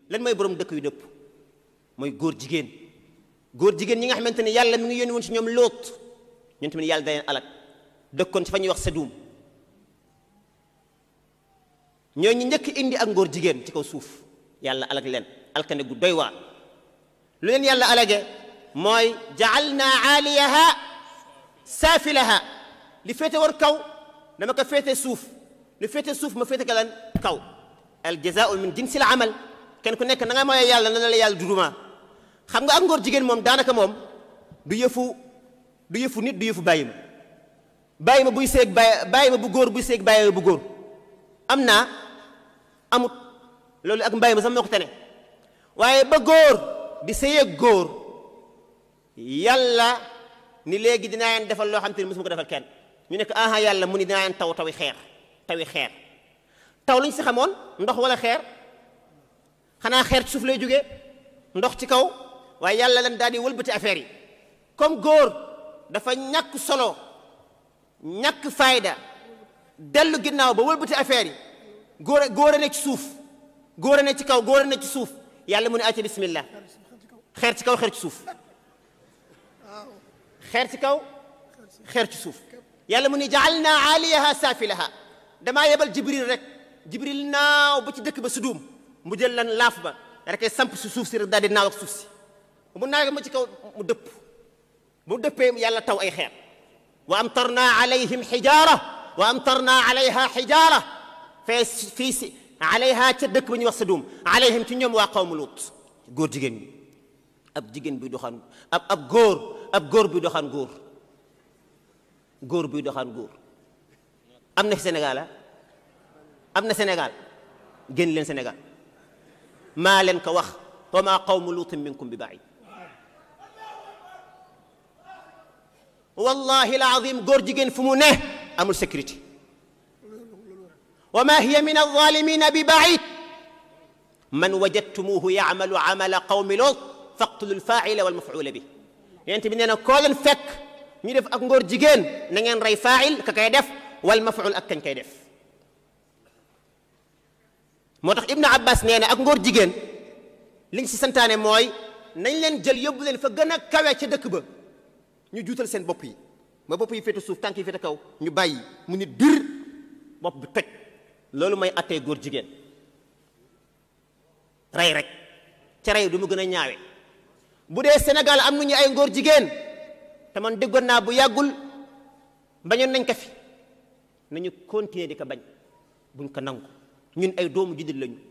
lan mooy borom dëkk yu dëpp mooy góor jigéen góor jigéen ñi nga xamante ne yàlla mi ngi yónni woon si ñoom lóot ñun tamit yàlla da leen alak dëkkoon ci fa ñuy wax Sadum ñoo ñu njëkk indi ak ngóor jigéen ci kaw suuf yàlla alag leen alkane gu doy waar lu leen yàlla alage mooy jaalna aaliyaha saafilaha li féete woon kaw dama ko féete suuf li féete suuf ma féete ka lan kaw al jazaau min jinsil amal kenn ku nekk na nga mooy yàlla na la yàlla duduma xam nga ak ngóor jigéen moom daanaka moom du yëfu du yëfu nit du yëfu bàyyi ma bàyyi ma buy seeg bàyyi bàyyi ma bu góor buy seeg bàyyi ma bu góor am naa amut loolu ak mbay ma sax moo ko tane waaye ba góor di sëyeeg góor yàlla ni léegi dinaa leen defal loo xam te ne mosuma ko defal kenn ñu nekk aha yàlla mu ni dinaa leen taw tawi xeer tawi xeer taw lu ñu si xamoon ndox wala xeer xanaa xeer ci suuf lay jógee ndox ci kaw waaye yàlla leen daal di wëlbati affaire yi comme góor dafa ñàkk solo ñàkk fayda dellu ginnaaw ba wëlbati affaire yi góor a góor a ne ci suuf góor a ne ci kaw góor a ne ci suuf yàlla mu ne acca bismillah xeer ci kaw xeer ci suuf xeer ci kaw xeer ci suuf yàlla mu ne jaalna aaliyaha saafilaha damaa yebal jibril rek jibril naaw ba ci dëkk ba sudum mu jël lan laaf ba rek samp si suuf si rek daal di naaw ak suuf si mu naaw ma ci kaw mu dëpp mu dëppee yàlla taw ay xeer wa amtarna alayhim xijaara wa amtarna alayha xijaara fee fii si alayha ca dëkk ba ñuy wax Sadum alayhim ci ñoom waa qawmu Lut góor jigéen ñi ab jigéen buy doxaan ab ab góor ab góor buy doxaan góor góor buy doxaan góor am na fi Sénégal ah am na Sénégal génn leen Sénégal maa leen ko wax wa maa qawmu luutin minkum bi baid wallahi alazim góor jigéen fu mu ne amul sécurité wa ma hiya min alzalimina bi baid man wajadtumuhu yacmalu camala qawmi loot faqtulu alfaacila walmafuula bi yent bi nee na koo leen fekk ñu def ak ngóor jigéen na ngeen rey faacil ka koy def walmafuul ak kañ koy def moo tax ibnu abbas nee na ak ngóor jigéen liñ si santaane mooy nañ leen jël yóbbu leen fa gën a kawe ca dëkk ba ñu juutal seen bopp yi ba bopp yi féete suuf tànk yi féete kaw ñu bàyyi mu nit bir bopp bi toj loolu mooy attee góor jigéen rey rek ca rey du mu gën a ñaawe bu dee Sénégal am nañu ay ngóor jigéen te man déggoon naa bu yàggul bañoon nañ ko fi nañu continuer di ko bañ buñ ko nangu ñun ay doomu juddit lañu